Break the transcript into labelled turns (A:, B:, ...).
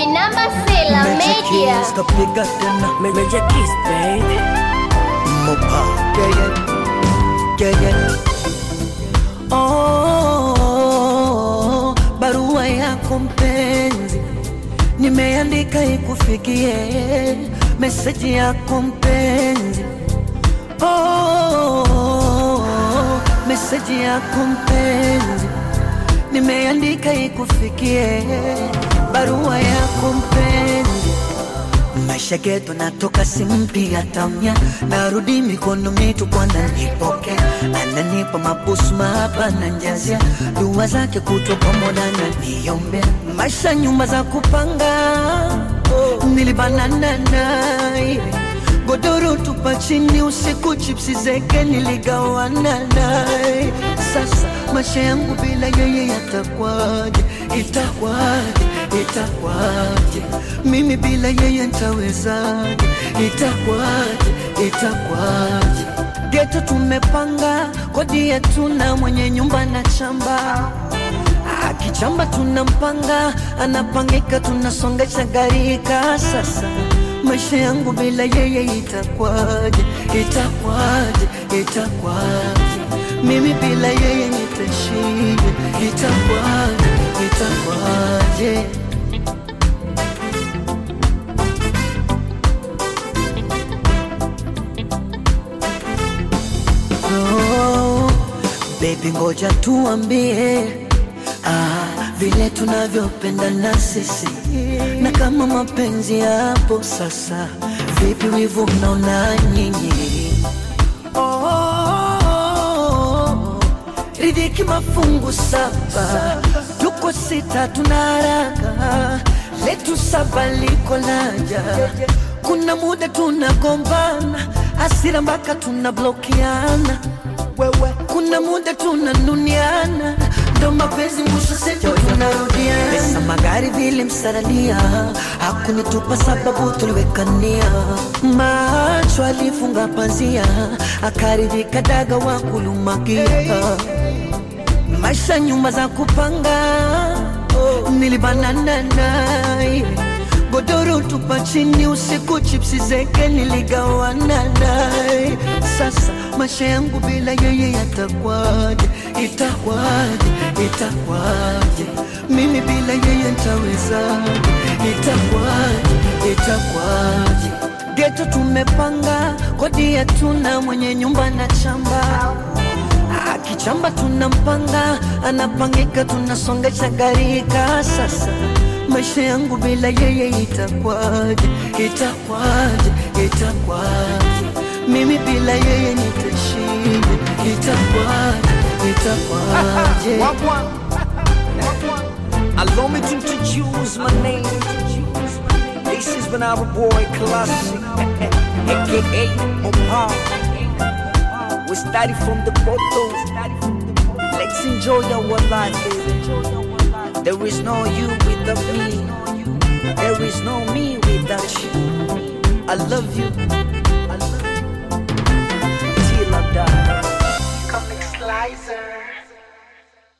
A: Vinamba Sela Media.
B: kapiga tena
C: Meja kiss baby
B: mopa yeah, yeah. Yeah, yeah. Oh, barua yako mpenzi nimeandika ikufikie meseji yako mpenzi oh, meseji yako mpenzi nimeandika ikufikie barua yako mpenzi maisha geto natoka simpi tamya narudi mikono mitupu ananipoke ananipa mabusu mahaba na njazia dua zake kutwa pamoja na niombea maisha nyumba za kupanga nilibanana naye godoro tupa chini usiku chipsi zeke niligawana naye sasa maisha yangu bila yeye yatakwaje itakwaje itakwaje mimi bila yeye ntawezaje itakwaje itakwaje geto tumepanga kodi yetu na mwenye nyumba na chamba akichamba tunampanga anapangika tunasongesha garika sasa maisha yangu bila yeye itakwaje itakwaje itakwaje mimi bila yeye nitashije itakwaje itakwaje oh, baby ngoja tuambie ah, vile tunavyopendana sisi na kama mapenzi yapo sasa vipi wivu mnaona nyinyi oh, ridhiki mafungu saba tuko sita tuna haraka letu saba liko laja kuna muda tunagombana asira mpaka tunablokiana wewe kuna muda tunanuniana ndo mapenzi mwisho sejo tunarudiana pesa magari vile msaralia hakunitupa sababu tuliwekania macho alifunga panzia akaridhika daga wa kulumakia maisha nyumba za kupanga nilibanana naye godoro tupa chini usiku chipsi zeke niligawana naye sasa maisha yangu bila yeye yatakwaje itakwaje itakwaje mimi bila yeye ntawezaje itakwaje itakwaje geto tumepanga kodi yetu na mwenye nyumba na chamba akichamba tunampanga anapangika tunasongesha garika sasa maisha yangu bila yeye itakwaje itakwaje itakwaje mimi bila yeye nitashije itakwaje itakwaje
C: Wagwan Allow me to introduce my name This is Banana Boy Classic AKA Mopa We started from the bottom Let's enjoy our life baby There is no you without me There is no me without you I love you I love you Till I die
B: Comic Slicer